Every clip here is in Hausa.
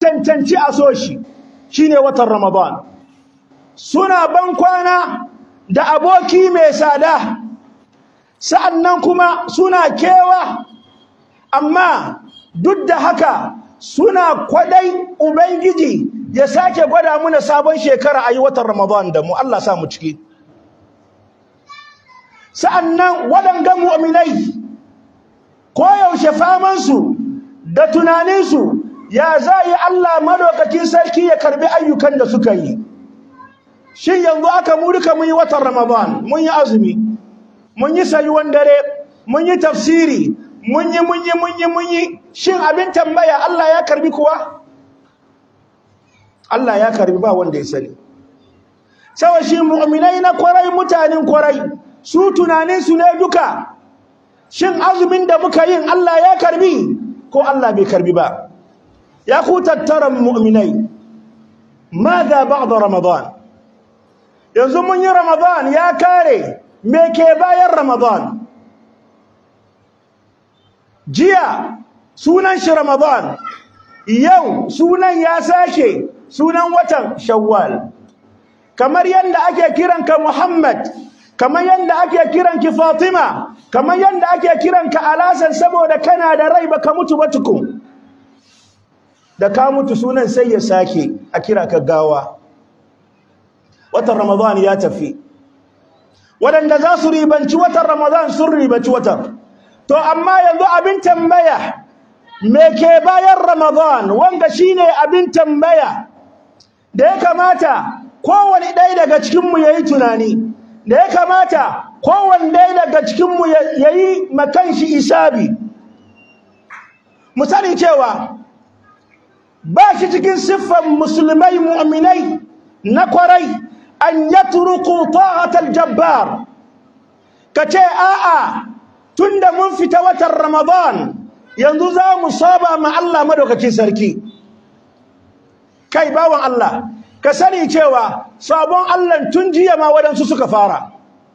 cancanci a so shi shine watan ramadan suna ban kwana da aboki mai tsada sa'annan kuma suna kewa amma duk da haka suna kwadai ubangiji ya sake gwada muna sabon shekara a yi watan ramadan da mu Allah sa mu ciki sa'annan waɗanga mu'minai koyaushe famansu da tunaninsu ya za yi Allah madaukakin sarki ya karbi ayyukan da suka yi shin yanzu aka mu duka mun yi watan ramadan mun yi azumi mun yi sayuwan dare mun yi tafsiri mun yi mun yi mun yi mun yi shin abin tambaya Allah ya karbi kuwa Allah ya karbi ba wanda ya sani sawa shi mu'minai na kwarai mutanen kwarai su tunanin su ne duka shin azumin da muka yin Allah ya karbi ko Allah bai karbi ba ya ku tattaran mu'minai madha ba'da ramadan yanzu mun yi ramadan ya kare me ke bayan ramadan jiya sunan shi ramadan yau sunan ya sake sunan watan shawwal kamar yadda ake kiranka muhammad kamar yadda ake kiranki fatima kamar yadda ake kiranka alasan saboda kana da rai baka mutu ba tukun da ka mutu sunan sai ya sake a kira ka gawa watan ramadan ya tafi waɗanda za su ribanci watan ramadan sun ribanci watan to amma yanzu abin tambaya me ke bayan ramadan wanda shine abin tambaya da ya kamata kowane ɗaya daga cikinmu ya yi tunani da ya kamata kowane ɗaya daga cikinmu ya yi makanshi isabi mu sani cewa ba shi cikin siffan musulmai mu'minai na kwarai an yatruku ta'atal jabbar kace a'a tunda mun fita watan ramadan yanzu za mu saba ma Allah madaukakin sarki kai bawan Allah ka sani cewa sabon Allah tun jiya ma wadansu suka fara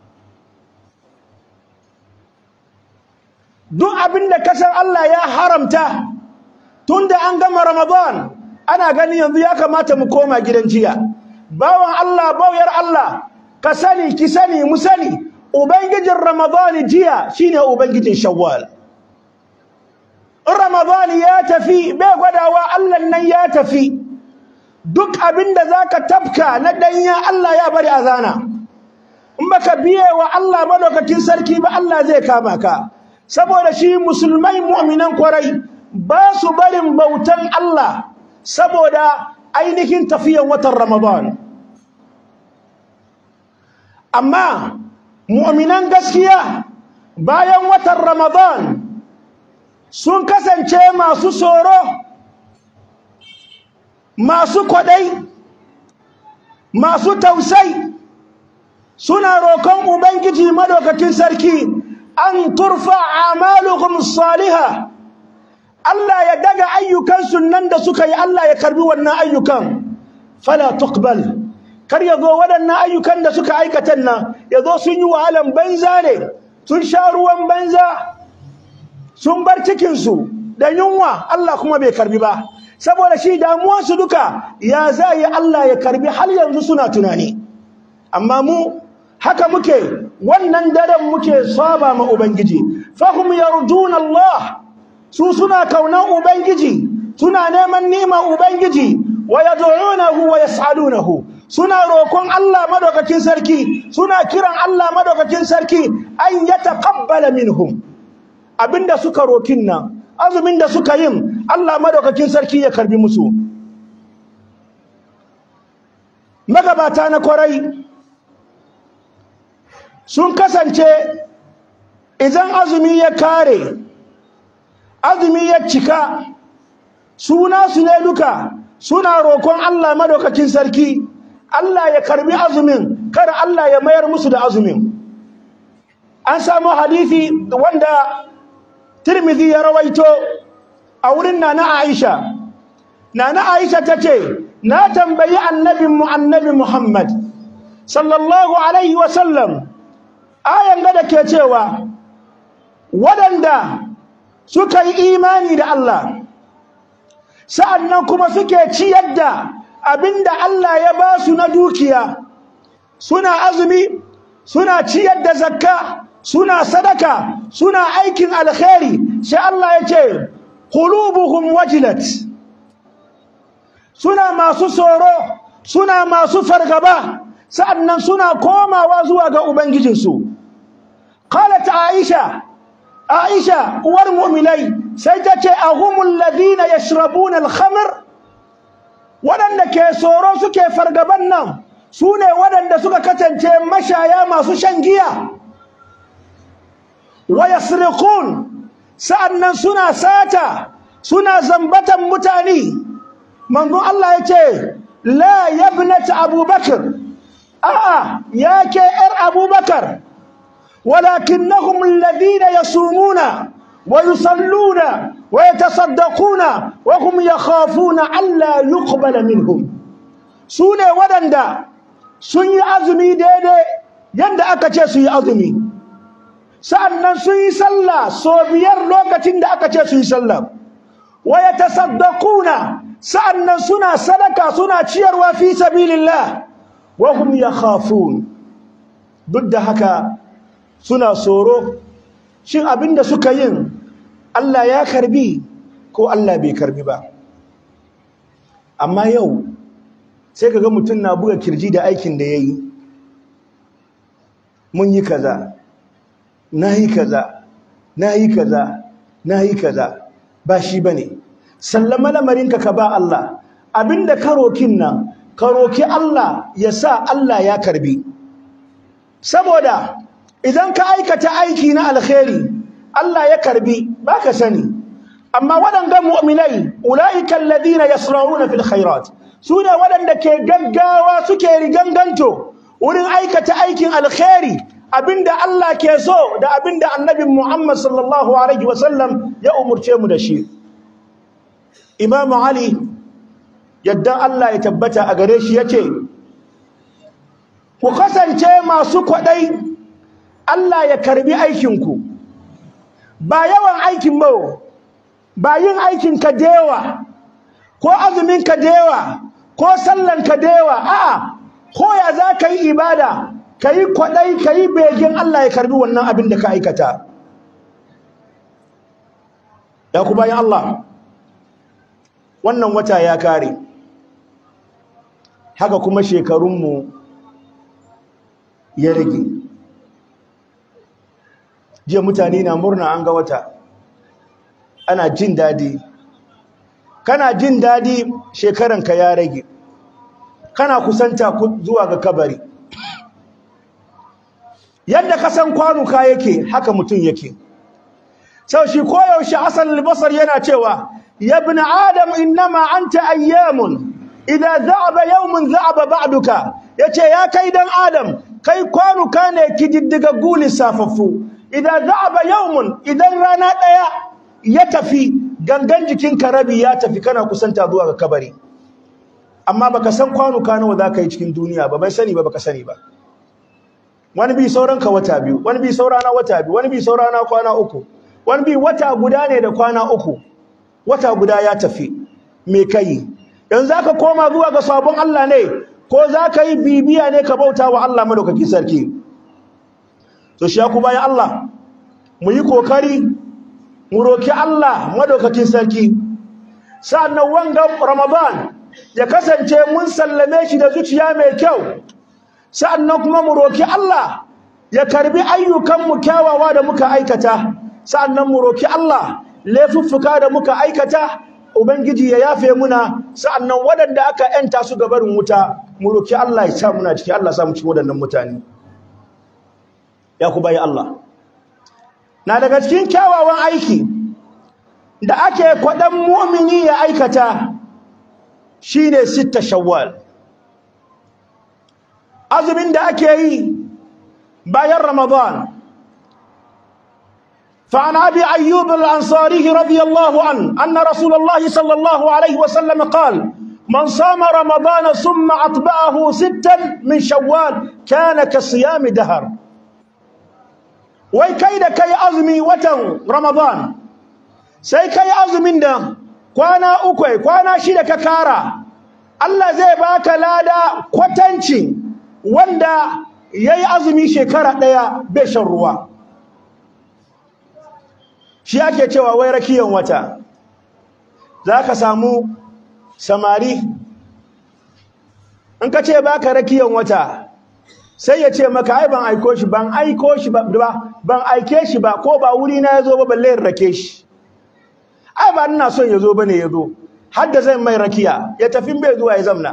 duk abinda kasan Allah ya haramta tunda an gama ramadan ana gani yanzu ya kamata mu koma gidan jiya bawan Allah bauyar Allah ka sani ki sani mu sani ubangijin ramadan jiya shine ubangijin shawwal in ramadan ya tafi bai gwadawa Allah nan ya tafi duk abinda zaka tafka na danya Allah ya bari azana in baka biye wa Allah madaukakin sarki ba Allah zai kama ka saboda shi musulmai mu'minan kwarai ba su barin bautan Allah saboda ainihin tafiyan watan Ramadan amma mu'minan gaskiya bayan watan Ramadan sun kasance masu tsoro masu kwadai masu tausai suna roƙon ubangiji madaukakin sarki an turfa amaluhum salihah Allah ya daga ayyukansu nan da suka yi Allah ya karbi wannan ayyukan fala tuqbal kar ya zo waɗannan ayyukan da suka aikata nan ya zo sun yi wahalan banza ne sun sha ruwan banza sun bar cikinsu da yunwa Allah kuma bai karbi ba saboda shi damuwarsu duka ya za yi Allah ya karbi har yanzu suna tunani amma mu haka muke wannan daren muke saba ma ubangiji fahum yarjuna Allah su suna kaunan ubangiji suna neman niman ubangiji wa yad'unahu wa yas'alunahu suna roƙon Allah madaukakin sarki suna kiran Allah madaukakin sarki an yataqabbala minhum abinda suka rokin nan azumin da suka yin Allah madaukakin sarki ya karbi musu magabata na kwarai sun kasance idan azumi ya kare azumi ya cika suna su ne duka suna roƙon Allah madaukakin sarki Allah ya karbi azumin kada Allah ya mayar musu da azumin an samu hadisi wanda Tirmidhi ya rawaito a wurin Nana Aisha Nana Aisha tace na tambayi annabin mu annabi Muhammad sallallahu alaihi wa sallam ayan ga da ke cewa waɗanda suka yi imani da Allah sa'annan kuma suke ciyar da abinda Allah ya ba su na dukiya suna azumi suna ciyar da zakka suna sadaka suna aikin alkhairi sai Allah ya ce qulubuhum wajilat suna masu tsoro suna masu fargaba sa'annan suna komawa zuwa ga ubangijinsu qalat aisha aisha uwar mu'minai sai ta ce ahumul ladina yashrabuna al-khamr waɗanda ke tsoro suke fargaban nan su ne waɗanda suka kasance mashaya masu shan giya wa yasriqun sa'annan suna sata suna zambatan mutane manzon Allah ya ce la yabnat abubakar a'a ya ke yar abubakar walakinnahum alladhina yasumuna wa yusalluna wa yatasaddaquna wa hum yakhafuna alla yuqbala minhum sune wadanda sun yi azumi daidai yanda aka ce su yi azumi sa'annan sun yi sallah so biyar lokacin da aka ce su yi sallah wa yatasaddaquna sa'annan suna sadaka suna ciyarwa fi sabilillah wa hum yakhafun duk da haka suna tsoro shin abinda suka yin Allah ya karbi ko Allah bai karbi ba amma yau sai kaga mutum na buga kirji da aikin da yayi mun yi kaza nayi kaza nayi kaza nayi kaza ba shi bane sallama lamarinka ka ba Allah abinda ka rokin nan ka roki Allah ya sa Allah ya karbi saboda idan ka aikata aiki na alkhairi Allah ya karbi baka sani amma waɗanda mu'minai ulaika alladhina yasra'una fil khairat sune waɗanda ke gaggawa suke riganganto wurin aikata aikin alkhairi abinda Allah ke so da abinda annabi Muhammad sallallahu alaihi wasallam ya umurce mu da shi Imam Ali yadda Allah ya tabbata a gare shi yace ku kasance masu kwadai Allah ya karbi aikinku ba yawan aikin ba ba yin aikin ka dewa ko azumin ka dewa ko sallan ka dewa a'a ko ya za ka yi ibada ka yi kwadai ka yi begen Allah ya karbi wannan abin da ka aikata ya ku bayan Allah wannan wata ya kare haka kuma shekarunmu ya rage jiya mutane na murna an ga wata ana jin dadi kana jin dadi shekaranka ya rage kana kusanta zuwa ga kabari yadda ka san kwanuka yake haka mutum yake sau shi koyaushe asal albasar yana cewa ya ibn adam innama anta ayyamun idan za'aba yawmun za'aba ba'duka yace ya kai dan adam kai kwanuka ne kididdiga guli safaffu idan za'aba yawmun idan rana daya ya tafi gangan jikinka rabi ya tafi kana kusanta zuwa ga kabari amma baka san kwanuka nawa zaka yi cikin duniya ba bai sani ba baka sani ba wani bi sauran ka wata biyu wani bi saurana wata biyu wani bi saurana kwana uku wani bi wata guda ne da kwana uku wata guda ya tafi me kai yanzu zaka koma zuwa ga sabon Allah ne ko zaka yi bibiya ne ka bauta wa Allah madaukakin sarki to shi ku bayan Allah mu yi kokari mu roki Allah madaukakin sarki sannan wanga Ramadan ya kasance mun sallame shi da zuciya mai kyau sa'annan kuma mu roki Allah ya karbi ayyukanmu kyawawa da muka aikata sa'annan mu roki Allah laifuffuka da muka aikata ubangiji ya yafe muna sa'annan waɗanda aka yanta su gabarin wuta mu roki Allah ya sa muna ciki Allah ya sa mu cikin waɗannan mutane ya ku bayi Allah na daga cikin kyawawan aiki da ake kwaɗan mu'mini ya aikata shine sitta shawwal azumin da ake yi bayan Ramadan فعن أبي أيوب الأنصاري رضي الله عنه أن رسول الله صلى الله عليه وسلم قال من صام رمضان ثم أطبعه ستا من شوال كان كصيام دهر وي كيد كي أزمي وتن رمضان سي كي أزمين ده kwana uku kwana shida ka kara Allah zai baka lada kwatanci wanda yayi azumi shekara daya bai shan ruwa shi ake cewa wai rakiyan wata zaka samu samari in ka ce baka rakiyan wata sai ya ce maka ai ban aiko shi ban aiko shi ba ban aike shi ba ko ba wuri na yazo ba balle in rake shi ai ba ina son yazo bane yazo har da zan mai rakiya ya tafi bai zuwa ya zamna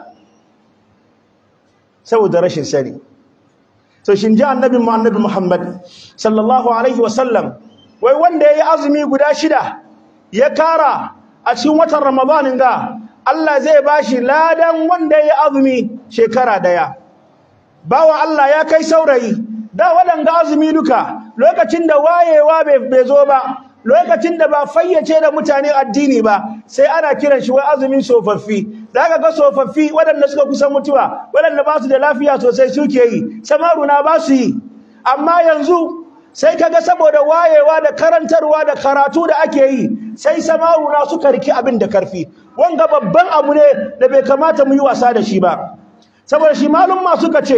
saboda rashin sani so shin ji annabi mu annabi Muhammad sallallahu alaihi wasallam wai wanda yayi azumi guda shida ya kara a cikin watan Ramadanin ga Allah zai bashi ladan wanda yayi azumi shekara daya bawa Allah ya kai saurayi da waɗanga azumi duka lokacin da wayewa bai zo ba lokacin da ba fayyace da mutane addini ba sai ana kiran shi wai azumin tsofaffi zaka ga tsofaffi waɗanda suka kusan mutuwa waɗanda ba su da lafiya sosai suke yi samaruna ba su yi amma yanzu sai kaga saboda wayewa da karantarwa da karatu da ake yi sai samaruna suka riki abin da karfi wanga babban abu ne da bai kamata mu yi wasa da shi ba saboda shi malumma suka ce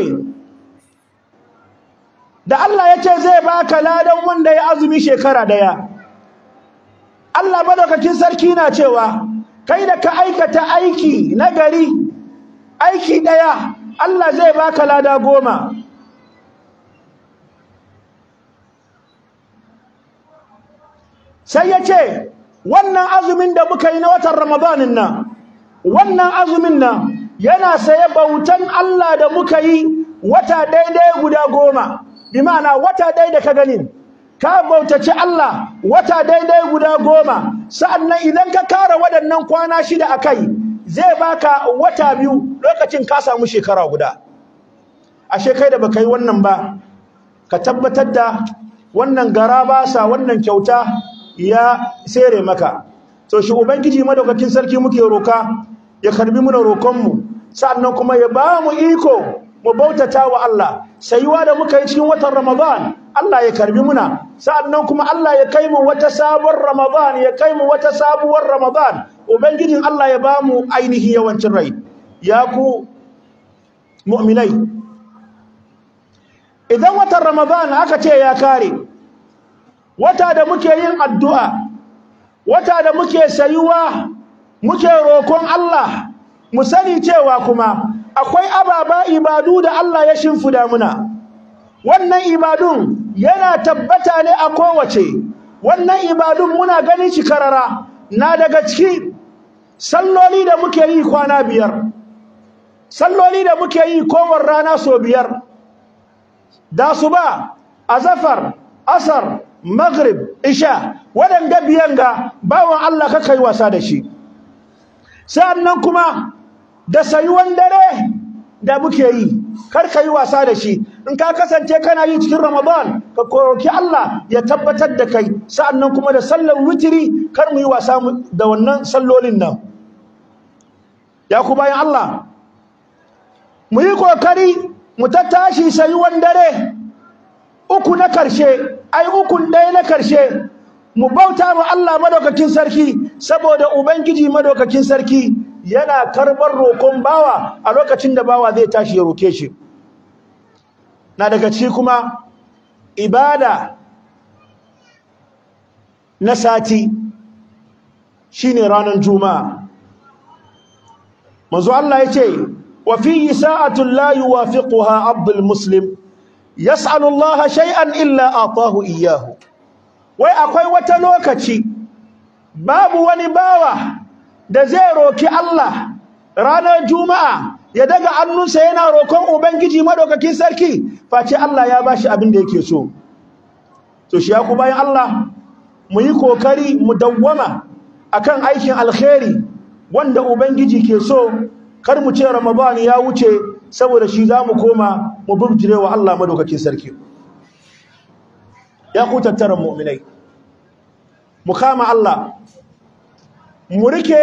da Allah ya ce zai baka ladan wanda ya azumi shekara daya Allah madaukakin sarki na cewa kai da ka aikata aiki na gari aiki daya Allah zai baka lada goma sai ya ce wannan azumin da muka yi na watan ramadanin nan wannan azumin nan yana saye bautan Allah da muka yi wata daidai guda goma bi ma'ana wata daidai da ka gani ka bautaci Allah wata daidai guda goma sa'annan idan ka kara waɗannan kwana shida akai zai baka wata biyu lokacin ka samu shekara guda ashe kai da baka yi wannan ba ka tabbatar da wannan gara basa wannan kyauta ya sere maka to shi ubangiji madaukakin sarki muke roka ya karbi muna roƙonmu sa'annan kuma ya ba mu iko mu bautata wa Allah sayuwa da muka yi cikin watan Ramadan Allah ya karbi muna sa'annan kuma Allah ya kai mu wata sabuwar Ramadan ya kai mu wata sabuwar Ramadan ubangijin Allah ya ba mu ainihi yawancin rai ya ku mu'minai idan watan Ramadan aka ce ya kare wata da muke yin addu'a wata da muke sayuwa muke roƙon Allah mu sani cewa kuma akwai ababa ibadu da Allah ya shimfida muna wannan ibadun yana tabbata ne a kowace wannan ibadun muna ganin shi karara na daga ciki salloli da muke yi kwana biyar salloli da muke yi kowar rana so biyar da su ba azafar asar maghrib isha waɗanda biyan ga bawan Allah ka kai wasa da shi sa'annan kuma da sayuwan dare da muke yi kar ka yi wasa da shi in ka kasance kana yi cikin ramadan ka koroki Allah ya tabbatar da kai sa'annan kuma da sallar witiri kar mu yi wasa da wannan sallolin nan ya ku bayan Allah mu yi kokari mu tattashi sayuwan dare uku na karshe ai ukun ɗaya na karshe mu bauta wa Allah madaukakin sarki saboda ubangiji madaukakin sarki yana karbar roƙon bawa a lokacin da bawa zai tashi ya roke shi na daga ci kuma ibada na sati shine ranar juma'a manzo Allah yace wa fi sa'atul la yuwafiquha abdul muslim yas'alu Allah shay'an illa atahu iyyahu wai akwai wata lokaci babu wani bawa da zai roki Allah ranar juma'a ya daga annunsa yana rokon ubangiji madaukakin sarki face Allah ya bashi abin da yake so to shi ya ku bayan Allah mu yi kokari mu dawwama akan aikin alkhairi wanda ubangiji ke so kar mu ce ramadan ya wuce saboda shi za mu koma mu bubjire wa Allah madaukakin sarki ya ku tattaran mu'minai mu kama Allah mu rike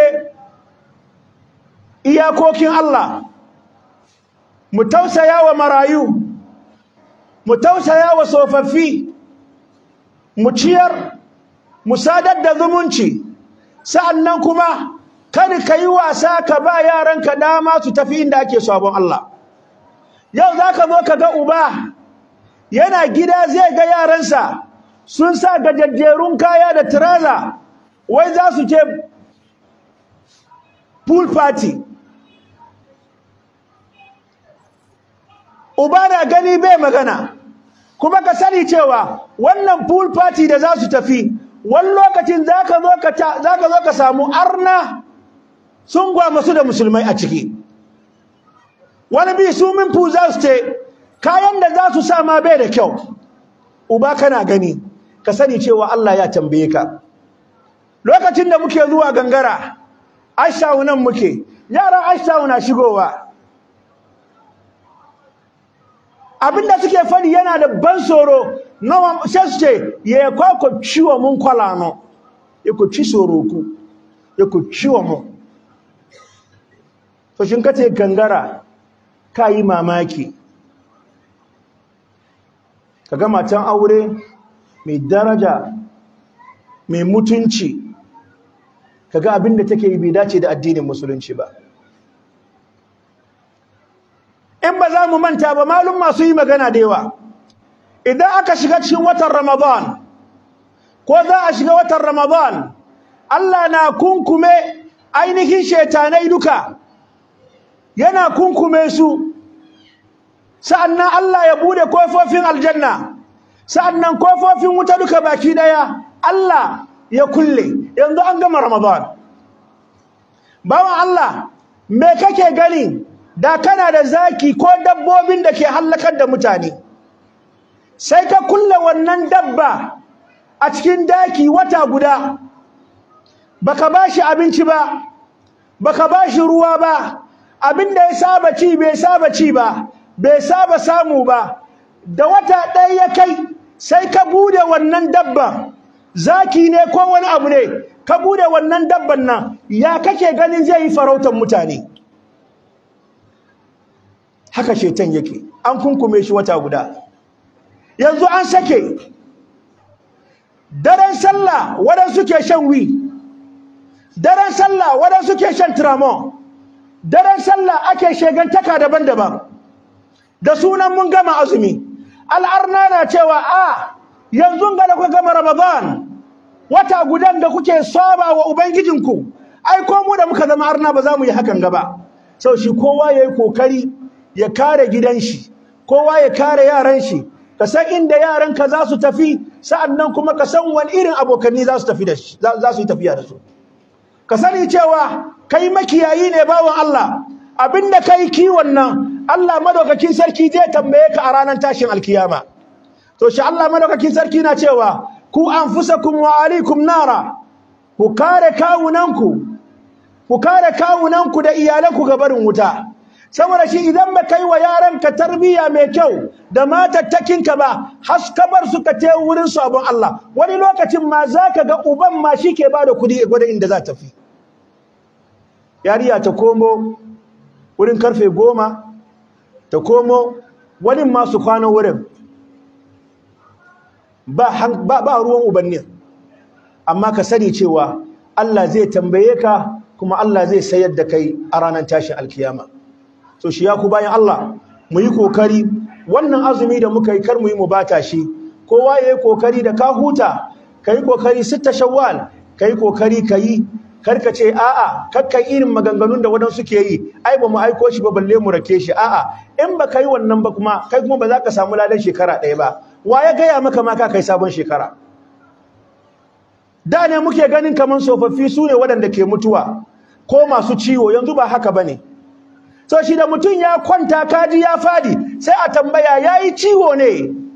iyakokin Allah mu tausaya wa marayu mu tausaya wa tsofaffi mu ciyar mu sadar da zumunci sa'annan kuma kar ka yi wasa ka ba yaranka dama su tafi inda ake sabon Allah yau za ka zo ka ga uba yana gida zai ga yaransa sun sa gajajjerun kaya da tiraza wai za su je pool party uba na gani bai magana kuma ka sani cewa wannan pool party da za su tafi wani lokacin za ka zo ka samu arna sun gwamasu da musulmai a ciki wani bi su min fu za su ce kayan da za su sa ma bai da kyau uba kana gani ka sani cewa Allah ya tambaye ka lokacin da muke zuwa gangara ashawu nan muke yaran ashawu na shigowa abinda suke fadi yana da ban tsoro nawa sai su ce ya kwa ku ciwo mun kwalano ya ku ci tsoro ku ya ku ciwo mun to shin kace gangara ka yi mamaki kaga matan aure mai daraja mai mutunci kaga abin da take yi bai dace da addinin musulunci ba in ba za mu manta ba malum masu yi magana da yawa idan aka shiga cikin watan ramadan ko za a shiga watan ramadan Allah na kunkume ainihin shetanai duka yana kunkume su sa'annan Allah ya bude kofofin aljanna sa'annan kofofin wuta duka baki daya Allah ya kulle yanzu an gama Ramadan bawan Allah me kake gani da kana da zaki ko dabbobin da ke hallakar da mutane sai ka kulle wannan dabba a cikin daki wata guda baka bashi abinci ba baka bashi ruwa ba abinda ya saba ci bai saba ci ba bai saba samu ba da wata ɗaya ya kai sai ka bude wannan dabban zaki ne ko wani abu ne ka bude wannan dabban nan ya kake ganin zai yi farautar mutane haka shetan yake an kunkume shi wata guda yanzu an sake daren sallah waɗansu ke shan wi daren sallah waɗansu ke shan tramon daren sallah ake shegantaka daban-daban da sunan mun gama azumi al'arna na cewa a yanzu ga da kuka gama ramadan wata gudan da kuke saba wa ubangijinku ai ko mu da muka zama arna ba za mu yi hakan gaba sau shi kowa ya yi kokari ya kare gidan shi kowa ya kare yaran shi ka san inda yaranka za su tafi sa'annan kuma ka san wani irin abokanni za su tafi da shi za su yi tafiya da su ka sani cewa kai makiyayi ne bawan Allah abinda kai kiwon nan Allah madaukakin sarki zai tambaye ka a ranar tashin alkiyama to shi Allah madaukakin sarki na cewa ku anfusakum wa alaikum nara ku kare kawunanku ku kare kawunanku da iyalanku ga barin wuta saboda shi idan ba kai wa yaranka tarbiyya mai kyau da matattakinka ba haskabar suka te wurin sabon Allah wani lokacin ma zaka ga uban ma shi ke bada kudi a gwada inda za ta fi yariya ta komo wurin karfe goma ta komo wani masu kwana wurin ba, ba, ba ruwan ubannin amma ka sani cewa Allah zai tambaye ka kuma Allah zai sayar da kai a ranar tashin alkiyama so shi ya ku bayan Allah mu yi kokari wannan azumi da muka yi kar mu yi mu bata shi kowa ya yi kokari da ka huta ka yi kokari sitta shawwal ka yi kokari ka yi karka ce a'a kakkan irin maganganun da wadansu ke yi ai ba mu aiko shi ba balle mu rake shi a'a in ba ka yi wannan ba kuma kai kuma ba za ka samu ladan shekara ɗaya ba wa ya gaya maka ma ka kai sabon shekara da ne muke ganin kaman tsofaffi su ne waɗanda ke mutuwa ko masu ciwo yanzu ba haka ba ne so shi da mutum ya kwanta kaji ya fadi sai a tambaya ya yi ciwo ne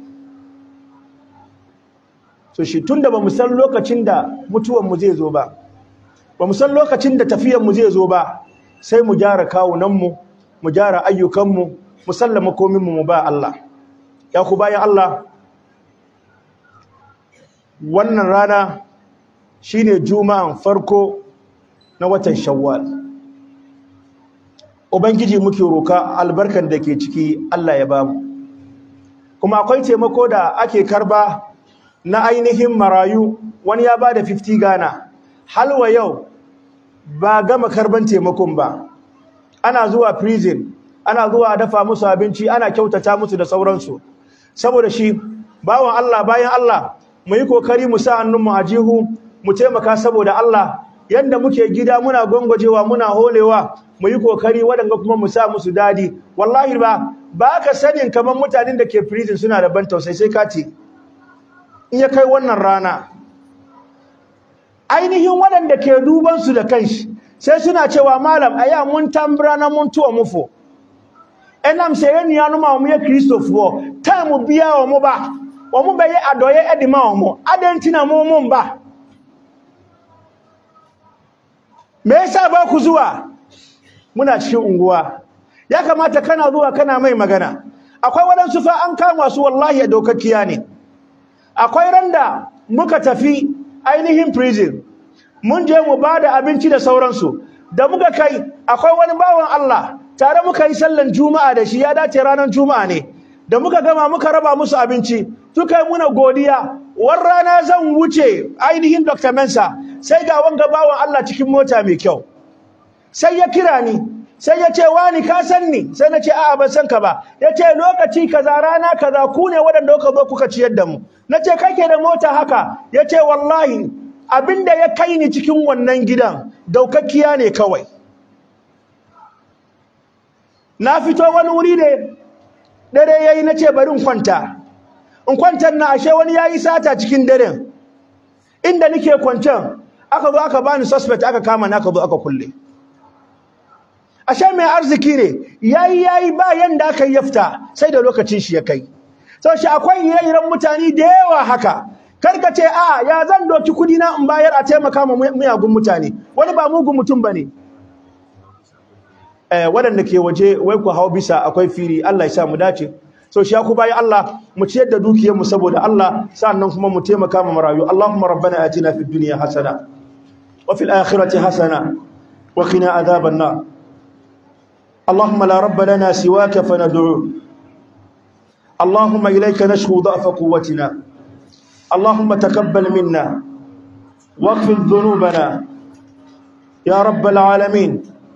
so shi tun da ba mu san lokacin da mutuwanmu zai zo ba ba mu san lokacin da tafiyanmu zai zo ba sai mu gyara kawunanmu mu gyara ayyukanmu mu sallama kominmu mu ba Allah ya ku bayan Allah wannan rana shine juma'an farko na watan shawwal ubangiji muke roka albarkan da ke ciki Allah ya bamu kuma akwai taimako da ake karba na ainihin marayu wani ya bada 50 gana halwa yau ba gama karban taimakon ba ana zuwa prison ana zuwa a dafa musu abinci ana kyautata musu da sauransu saboda shi bawan Allah bayan Allah mu yi kokari mu sa hannunmu a jihu mu taimaka saboda Allah yanda muke gida muna gwangwajewa muna holewa mu yi kokari waɗanda kuma mu sa musu dadi wallahi ba ba ka sanin kamar mutanen da ke prison suna da ban tausayi sai ka ce in ya kai wannan rana ainihin waɗanda ke duban su da kanshi sai suna cewa malam aya mun tambra na mun tuwa mufo enam sɛ yɛ nua no ma wɔn yɛ kristofoɔ time bia wɔn ba wɔn bɛyɛ adɔyɛ ɛde ma wɔn adan nti na wɔn mo mba me yasa ba ku zuwa muna cikin unguwa ya kamata kana zuwa kana mai magana akwai waɗansu fa an kama su wallahi a dokakkiya ne akwai randa muka tafi ainihin prison mun je mu ba da abinci da sauransu da muka kai akwai wani bawan Allah tare muka yi sallan juma'a da shi ya dace ranar juma'a ne da muka gama muka raba musu abinci suka yi muna godiya war rana zan wuce ainihin Dr. Mensa sai ga wanga bawan Allah cikin mota mai kyau sai ya kira ni sai ya ce wani ka san ni sai na ce a'a ban san ka ba ya ce lokaci kaza rana kaza ku ne waɗanda kuka zo kuka ciyar da mu na ce kake da mota haka ya ce wallahi abinda ya kai ni cikin wannan gidan daukakkiya ne kawai na fito wani wuri ne dare yayi nace bari in kwanta in kwantar na ashe wani yayi sata cikin daren inda nake kwancan aka zo aka bani suspect aka kama na aka zo aka kulle ashe mai arziki ne yayi yayi ba yanda aka yafta sai da lokacin shi ya kai sau shi akwai ire-iren mutane da yawa haka karka ce a ya zan doki kudi na in bayar a taimaka ma miyagun mutane wani ba mugun mutum bane eh waɗanda ke waje wai ku hau bisa akwai firi Allah ya sa mu dace so shi ku bayi Allah mu ciyar da dukiyar mu saboda Allah sannan kuma mu taimaka ma marayu Allahumma rabbana atina fid dunya hasana wa fil akhirati hasana wa qina adhaban nar اللهم لا رب لنا سواك فندعوه اللهم إليك نشكو ضعف قوتنا اللهم تقبل منا واغفر ذنوبنا يا رب العالمين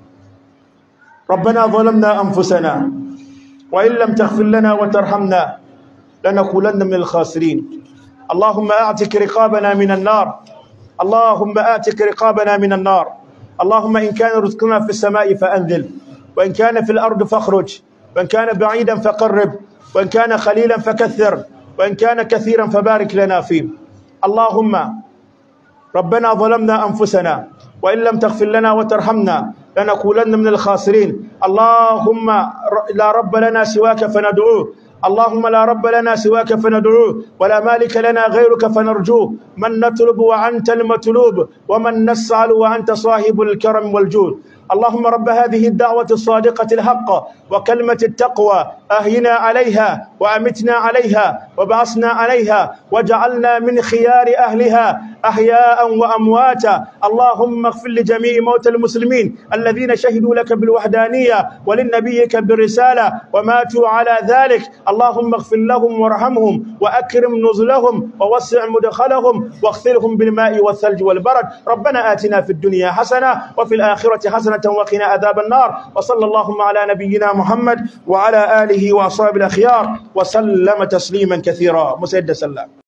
ربنا ظلمنا أنفسنا وإن لم تغفر لنا وترحمنا لنكونن من الخاسرين اللهم أعتك رقابنا من النار اللهم آتك رقابنا من النار اللهم إن كان رزقنا في السماء فأنزل وإن كان في الأرض فاخرج وإن كان بعيدا فقرب وإن كان خليلا فكثر وإن كان كثيرا فبارك لنا فيه اللهم ربنا ظلمنا أنفسنا وإن لم تغفر لنا وترحمنا لنكونن من الخاسرين اللهم لا رب لنا سواك فندعوه اللهم لا رب لنا سواك فندعوه ولا مالك لنا غيرك فنرجوه من نطلب وأنت المطلوب ومن نسأل وأنت صاحب الكرم والجود اللهم رب هذه الدعوة الصادقة الحق وكلمة التقوى أهينا عليها وأمتنا عليها وبعثنا عليها وجعلنا من خيار أهلها أحياء وأمواتا اللهم اغفر لجميع موتى المسلمين الذين شهدوا لك بالوحدانية ولنبيك بالرسالة وماتوا على ذلك اللهم اغفر لهم وارحمهم وأكرم نزلهم ووسع مدخلهم واغسلهم بالماء والثلج والبرد ربنا آتنا في الدنيا حسنة وفي الآخرة حسنة وقنا عذاب النار وصلى اللهم على نبينا محمد وعلى آله وأصحابه الأخيار وسلم تسليما كثيرا مسيد سلام